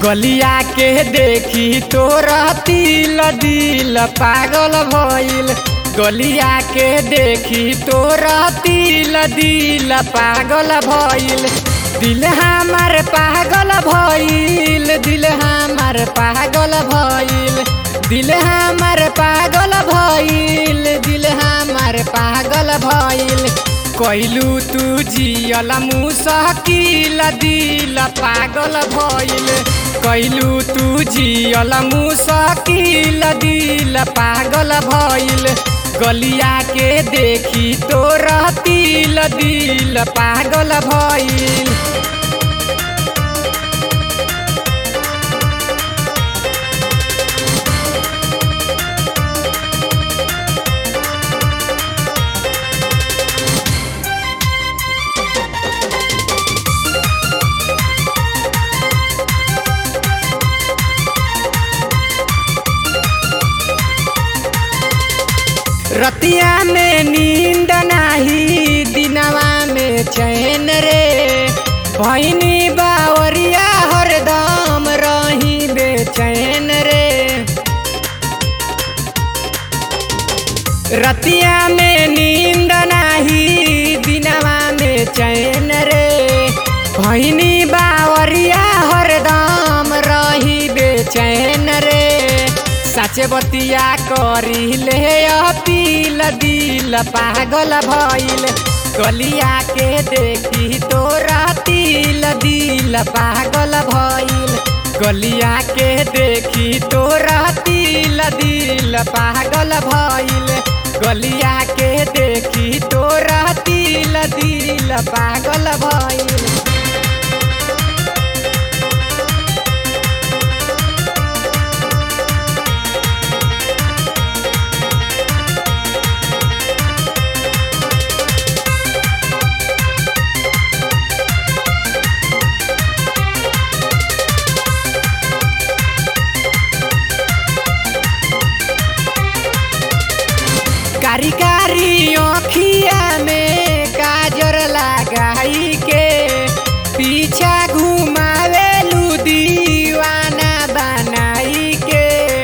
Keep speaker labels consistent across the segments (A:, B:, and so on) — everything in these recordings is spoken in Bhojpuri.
A: गलिया के देखी तोरा तिल दिल पागल भइल गलिया के देखी तोरा तिल दिल पागल भइल दिल हमार पागल भइल दिल हमार पागल भइल दिल हमार पागल भइल दिल हमार पागल भइल कैलू तू जियल मुसकिल दिल पागल भइल कैलू तू जियल मुसकिल दिल पागल भइल गलिया के देखी तोरा तिल दिल पागल भइल रतिया में नींद नाही दिनवा में चैन रे भैनी बावरिया हरदम रही बेचैन रे रतिया में नींद नाही दिनवा में चैन रे भैनी बावरिया हरदम रही बेचैन रे साचे बतिया करी ले अपील दिल पागल भइल गलिया के देखी तोरा तिल दिल पागल भइल गलिया के देखी तोरा तिल दिल पागल भइल गलिया के देखी तोरा तिल दिल पागल भइल कारी कारी अखिया में काजर लगाई के पीछा घुमावेलू दीवाना बनाई के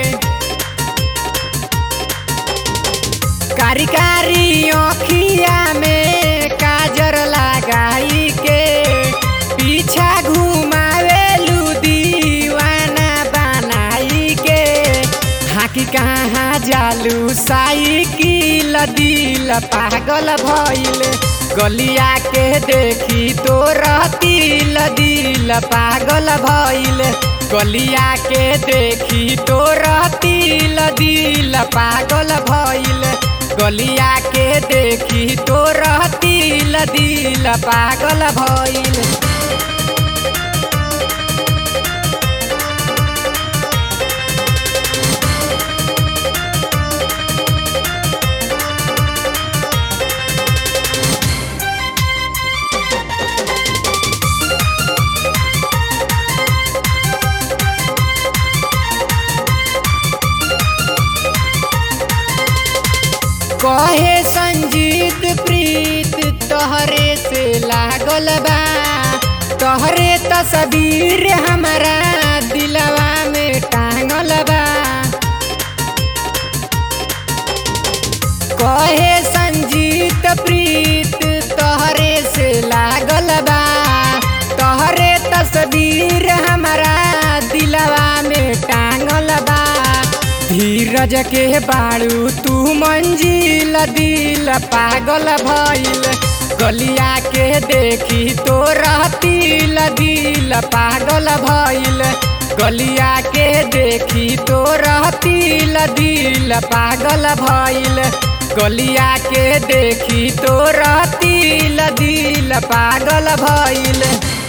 A: कारी कारी अखिया में काजर लगाई के पीछा घुमावेलू दीवाना बनाई के हाकी कहाँ जालू साइकिल दिल पागल भइल गलिया के देखी तोरा तिल दिल पागल भइल गलिया के देखी तोरा तिल दिल पागल भइल गलिया के देखी तोरा तिल दिल पागल भइल कहे संजीत प्रीत तोहरे से लागल बा तोहरे तस्वीर हमारा दिलवा में टांगल बा कहे संजीत प्रीत तोहरे से लागल बा तोहरे तस्वीर हमारा दिलवा में टांगल बा धीरज के बाड़ू तू मंजिल दिल पागल भइल गलिया के देखी तोरा तिल दिल पागल भइल गलिया के देखी तोरा तिल दिल पागल भइल गलिया के देखी तोरा तिल दिल पागल भइल